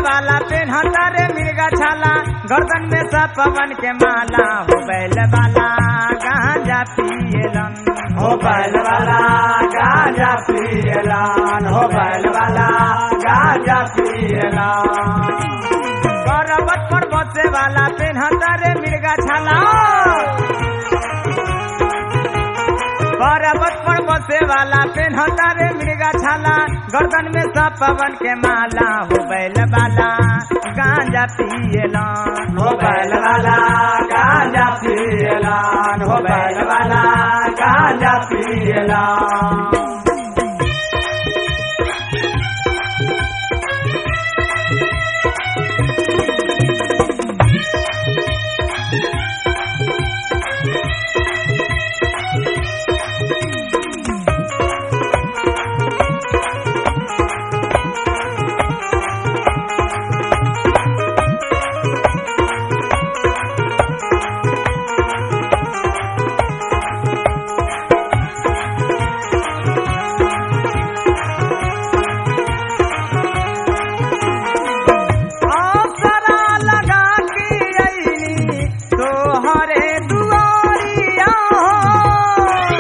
वाला पेन्हता रे मिर्गा छाला गर्दन में सब पवन के माला हो बैल वाला गांजा पियलन हो बैल वाला गांजा पियलान हो बैल वाला गांजा पियलान पर्वत पर बसे वाला पेन्हता रे मिर्गा छाला पर्वत पर बसे वाला पेन्हता रे मिर्गा छाला गर्दन में सब पवन के माला हो बैल वाला गांजा पियलन हो बैल वाला गांजा पियलान हो बैल वाला गांजा पियलान आसरा लगा के अइनी तोहरे दुआरिया हो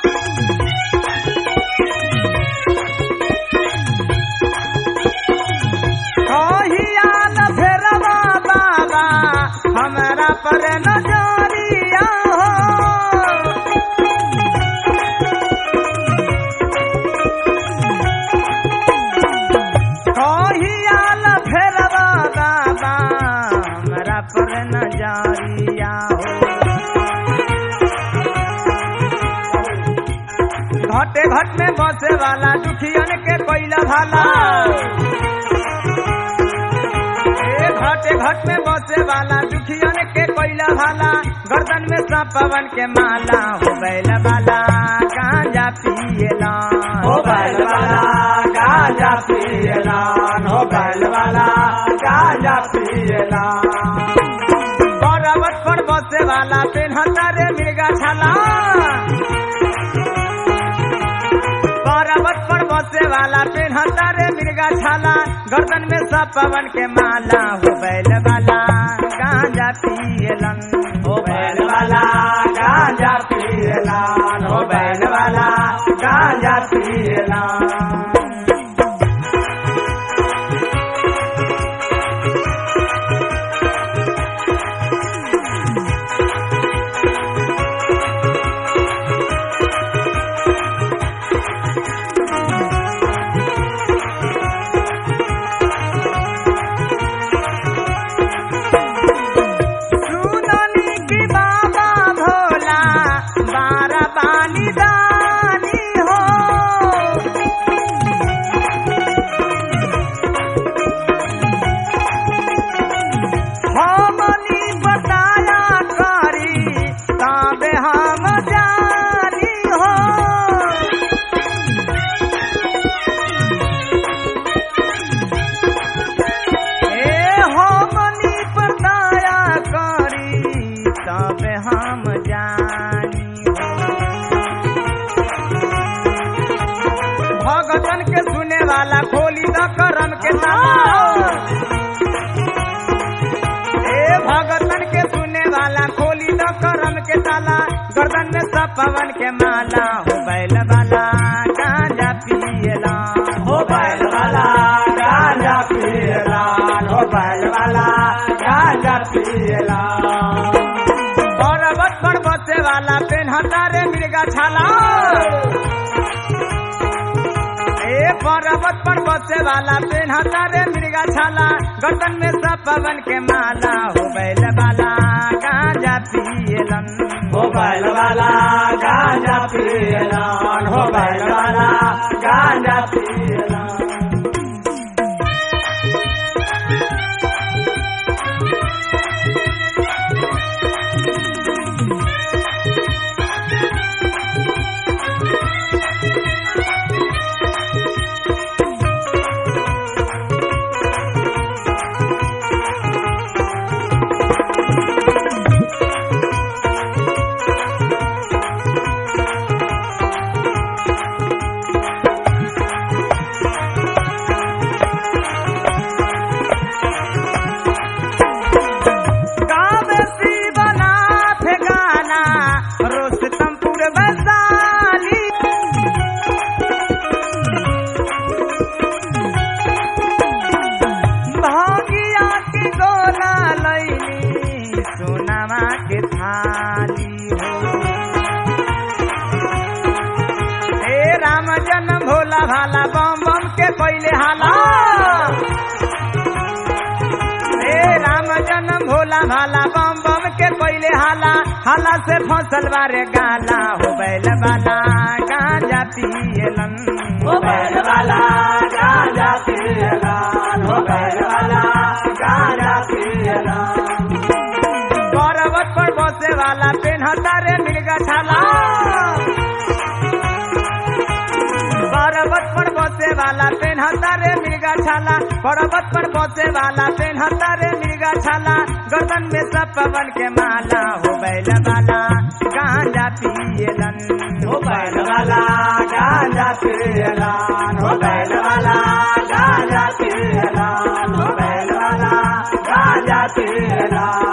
कहियाल फेरवा बाबा हमरा पर नजरिया हो कहियाल फेरवा बाबा हमरा पर नजरिया हो घटे घट में बसे वाला दुखियन के कोइला भाला ए घटे घट में बसे वाला दुखियन के कोइला भाला गर्दन में सब पवन के माला हो बैल वाला गांजा पियला हो बैल वाला गांजा पियलान हो बैल वाला गांजा पियलान पर्वत पर बसे वाला पेन्हता रे मिर्गा छाला पर्वत पर बसे वाला पेन्हता रे मिर्गा छाला गर्दन में सब पवन के माला हो बैल वाला गांजा पियलन हो बैल वाला गांजा पियलान हो बैल वाला गांजा पियलान सुननी की बाबा भोला बारा बानी दानी हो हमनी बताया करी तबे हम जानी हो ए हमनी बताया करी तब हम जानी हो भगतन के सुने वाला खोली द करम के ताला ए भगतन के सुने वाला खोली द करम के ताला गर्दन में सब पवन के माला हो बैल वाला गांजा पियला हो बैल वाला गांजा पियलान हो बैल वाला गांजा पियलान पर्वत पर बसे वाला पेन्हता रे मिर्गा छाला ए पर्वत पर बसे वाला पेन्हता रे मिर्गा छाला गर्दन में सब पवन के माला हो बैल वाला गांजा पियलन हो बैल वाला गांजा पियलान हो बैल वाला गांजा पियलान हाली हो हे राम जन्म भोला भाला बम बम के पहले हाला हे राम जन्म भोला भाला बम बम के पहले हाला हाला से फसल बारे गाला हो बैल वाला गांजा पियलन हो बैल वाला गांजा पियलान हो बैल वाला गांजा पियलान पर्वत पर बसे वाला पेन्हता रे मिर्गा छाला पर्वत पर बसे वाला पेन्हता रे मिर्गा छाला पर्वत पर बसे वाला पेन्हता रे मिर्गा छाला गर्दन में सब पवन के माला हो बैल वाला गांजा पियलन हो बैल वाला गांजा पियलान हो बैल वाला गांजा पियलान हो बैल वाला गांजा पियलान